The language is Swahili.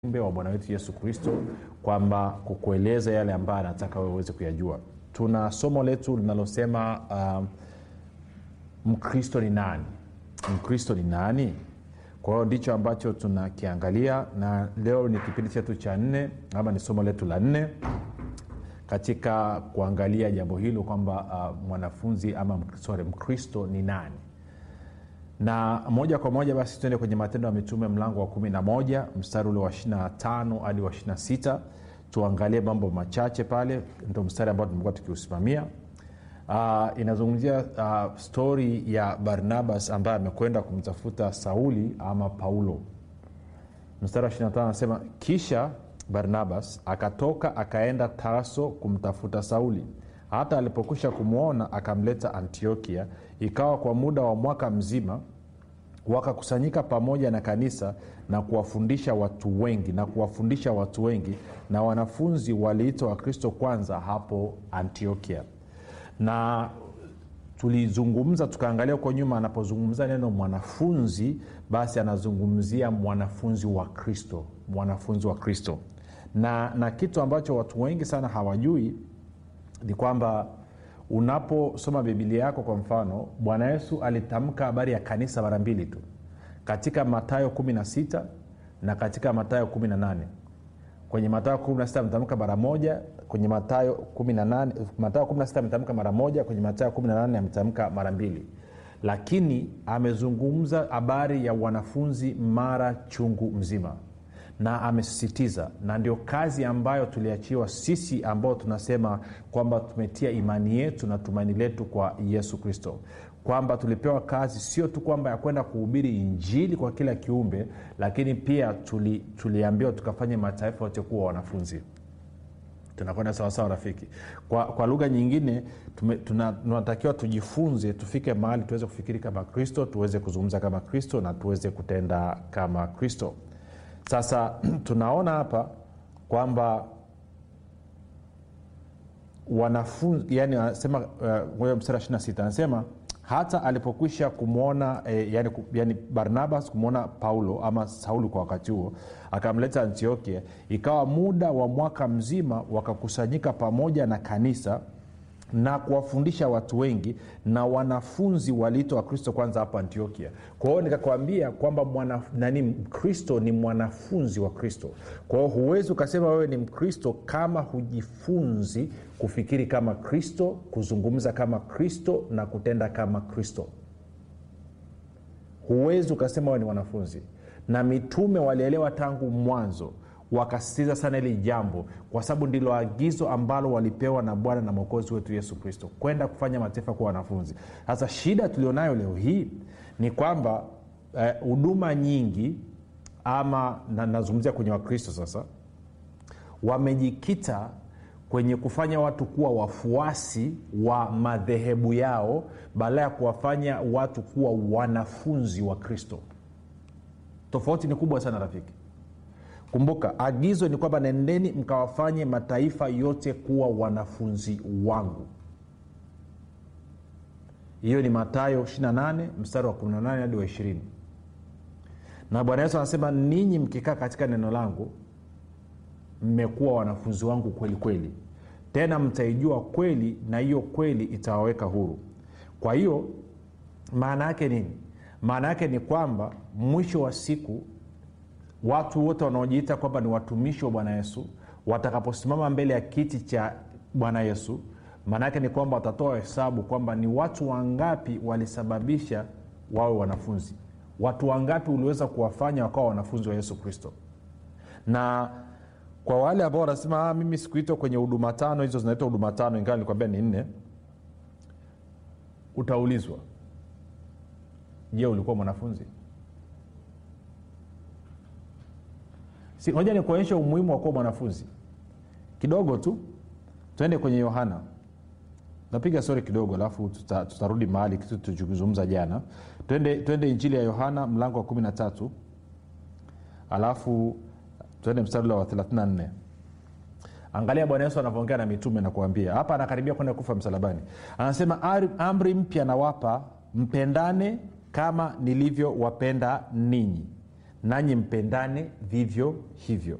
ujumbe wa bwana wetu yesu kristo kwamba kukueleza yale ambayo anataka wewe uweze kuyajua tuna somo letu linalosema uh, mkristo ni nani mkristo ni nani kwa hiyo ndicho ambacho tunakiangalia na leo ni kipindi chetu cha nne ama ni somo letu la nne katika kuangalia jambo hilo kwamba uh, mwanafunzi ama sorry, mkristo ni nani na moja kwa moja basi tuende kwenye matendo ya mitume mlango wa 11 mstari ule wa 25 hadi wa 26 tuangalie mambo machache pale ndo mstari ambao tumekuwa tukiusimamia uh, inazungumzia uh, stori ya barnabas ambaye amekwenda kumtafuta sauli ama paulo mstari wa 25 anasema kisha barnabas akatoka akaenda tarso kumtafuta sauli hata alipokwisha kumwona akamleta antiokia ikawa kwa muda wa mwaka mzima wakakusanyika pamoja na kanisa na kuwafundisha watu wengi na kuwafundisha watu wengi na wanafunzi waliitwa wakristo kwanza hapo antiokia na tulizungumza tukaangalia huko nyuma anapozungumza neno mwanafunzi basi anazungumzia mwanafunzi wa kristo mwanafunzi wa kristo na na kitu ambacho watu wengi sana hawajui ni kwamba unaposoma bibilia yako kwa mfano bwana yesu alitamka habari ya kanisa mara mbili tu katika matayo 16 na katika matayo 18 kwenye matayo 16 ametamka mara moja kwenye matayo 18 matayo 16 ametamka mara moja kwenye matayo 18 ametamka mara mbili lakini amezungumza habari ya wanafunzi mara chungu mzima na amesisitiza na ndio kazi ambayo tuliachiwa sisi ambao tunasema kwamba tumetia imani yetu na tumaini letu kwa yesu kristo kwamba tulipewa kazi sio tu kwamba ya kwenda kuhubiri injili kwa kila kiumbe lakini pia tuli, tuliambiwa tukafanye mataifa yote kuwa wanafunzi tunakwenda sawasawa rafiki kwa, kwa lugha nyingine tume, tuna, tunatakiwa tujifunze tufike mahali tuweze kufikiri kama kristo tuweze kuzungumza kama kristo na tuweze kutenda kama kristo sasa tunaona hapa kwamba wanafunzi yani anasema uh, mstari wa 26 anasema hata alipokwisha kumwona eh, yani, yani barnabas kumwona paulo ama sauli kwa wakati huo akamleta antiokia ikawa muda wa mwaka mzima wakakusanyika pamoja na kanisa na kuwafundisha watu wengi na wanafunzi waliitwa wakristo kwanza hapo antiokia kwa hiyo nikakwambia kwamba mwana, nani mkristo ni mwanafunzi wa kristo kwa hiyo huwezi ukasema wewe ni mkristo kama hujifunzi kufikiri kama kristo kuzungumza kama kristo na kutenda kama kristo huwezi ukasema wewe ni mwanafunzi na mitume walielewa tangu mwanzo wakasisitiza sana hili jambo kwa sababu ndilo agizo ambalo walipewa na bwana na mwokozi wetu yesu kristo kwenda kufanya mataifa kuwa wanafunzi sasa shida tulionayo leo hii ni kwamba huduma eh, nyingi ama na, nazungumzia kwenye wakristo sasa wamejikita kwenye kufanya watu kuwa wafuasi wa madhehebu yao badala ya kuwafanya watu kuwa wanafunzi wa kristo tofauti ni kubwa sana rafiki kumbuka agizo ni kwamba nendeni mkawafanye mataifa yote kuwa wanafunzi wangu hiyo ni matayo 28 mstari wa 18 hadi wa 20 na bwana yesu anasema ninyi mkikaa katika neno langu mmekuwa wanafunzi wangu kweli kweli tena mtaijua kweli na hiyo kweli itawaweka huru kwa hiyo maana yake nini maana yake ni kwamba mwisho wa siku watu wote wanaojiita kwamba ni watumishi wa bwana yesu watakaposimama mbele ya kiti cha bwana yesu maana yake ni kwamba watatoa hesabu kwamba ni watu wangapi walisababisha wawe wanafunzi watu wangapi uliweza kuwafanya wakawa wanafunzi wa yesu kristo na kwa wale ambao wanasema ah, mimi sikuitwa kwenye huduma tano hizo zinaitwa huduma tano ingawa nilikwambia ni nne utaulizwa je ulikuwa mwanafunzi si moja ni kuonyesha umuhimu wa kuwa mwanafunzi kidogo tu tuende kwenye yohana napiga stori kidogo alafu tuta, tutarudi mahali kitu tuchokizungumza jana twende, twende injili ya yohana mlango wa kumi na tatu alafu tuende mstari ule wa 34 angalia bwana yesu anavyoongea na mitume na kuambia hapa anakaribia kwenda kufa msalabani anasema amri mpya nawapa mpendane kama nilivyowapenda ninyi nanyi mpendane vivyo hivyo